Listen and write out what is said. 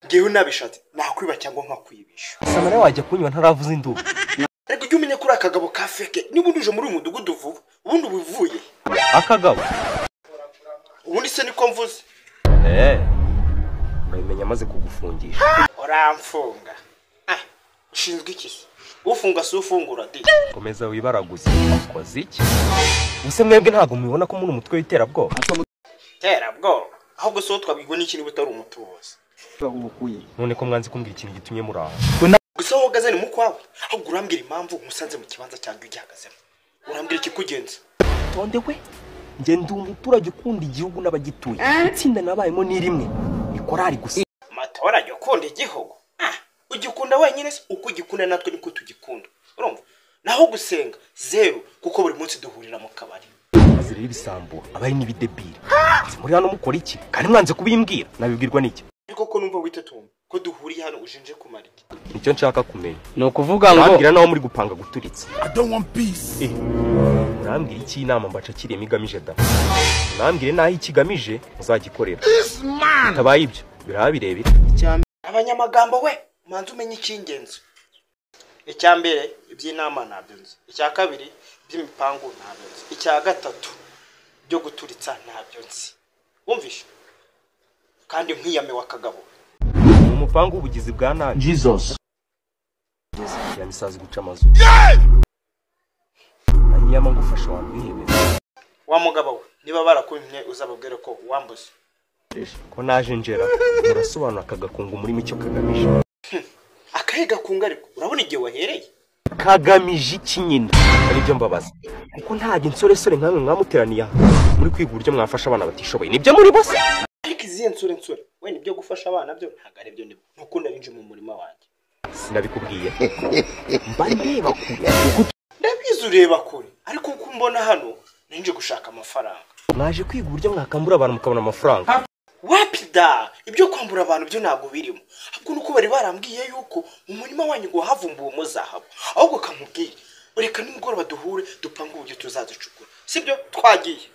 ngewe nabishatse nakwiba cyangwa nkakwibisha samara wajya kunywa ntaravuza induru ariko ujye umenya ko uri akagabo ka feke niba unduje muri uyu mudugudu vuba ubundi uba uvuye akagabo ubundi se niko mvuze eh bayimenya amaze kugufungisha uramfunga ah ushinzwe iki se ufunga si ufungura di komeza wibaraguze ukoze iki ubuse mwebwe ntabwo mubibona ko muri umutwe w'iterabwoba terabwoba ahubwo si wowe twabwirwa n'iki niba utari umutubuzi none ko mwanze kumbwira ikintu gitumye muri aho gusa wowe uhagaze ni mu kwawe ahubwo urambwira impamvu umusanze mu kibanza cyangwa ugihagazemo urambwira ikikugenza utonde we njye ndi umuturage ukunda igihugu n'abagituye itsinda nabayemo ni rimwe ni korali gusa amatora ajya ukunda igihugu Ah, ugikunda wenyine se uko ugikunda natwe niko tugikunda urumva naho gusenga zeru kuko buri munsi duhurira mu kabari maze rero ibisambo aba ari n'ibidebiri muri hano mukora iki kandi mwanze kubimbwira nabibwirwa n'iki ariko ko numva witatumva ko duhuriye hano ujenje kumara iki nicyo nshaka kumenya ni ukuvuga ngo urambwira nawe muri gupanga guturitsa Eh, urambwira iki inama mbaca kirimo igamije da urambwire n'aho ikigamije muzagikorera bitabaye ibyo biraba birebire abanyamagambo we manze umenye icy'ingenzi icya mbere iby'inama ntabyo nzi icya kabiri iby'imipangu ntabyo nzi icya gatatu byo guturitsa ntabyo nzi wumvishe kandi nkwiyame wa kagabo ni umupangu w'ubugizi bwa nabi jesus ya misazi guca amazu anyama ngufasha wambwihebe wa mugabo we niba barakumye uzababwire ko wambuze ko naje njera murasobanura akagakungu muri icyo kagamije akahe gakunga ariko urabona igihe wahereye kagamije iki nyine aribyo mbabaza kuko nta ginsoresore nkamwe mwamuteraniye aha muri kwiga uburyo mwafasha abana batishoboye nibyo muri bose ariko izihe nsure nsure we nibyo gufasha abana byo ntabwo ari byo nibwo nuko narinje mu murima wanjye sinabikubwiye mba ndeba kure ndabizi ureba kure ariko uko mbona hano ninje gushaka amafaranga mwaje kwiga uburyo mwakambura abantu mukabona amafaranga wapida ibyo kwambura abantu byo ntabwo birimo ahubwo nuko bari barambwiye yuko mu murima wanyu ngo havumbuwemo zahabu ahubwo kamubwire reka nimugoroba duhure dupange uburyo tuzazicukura sibyo twagiye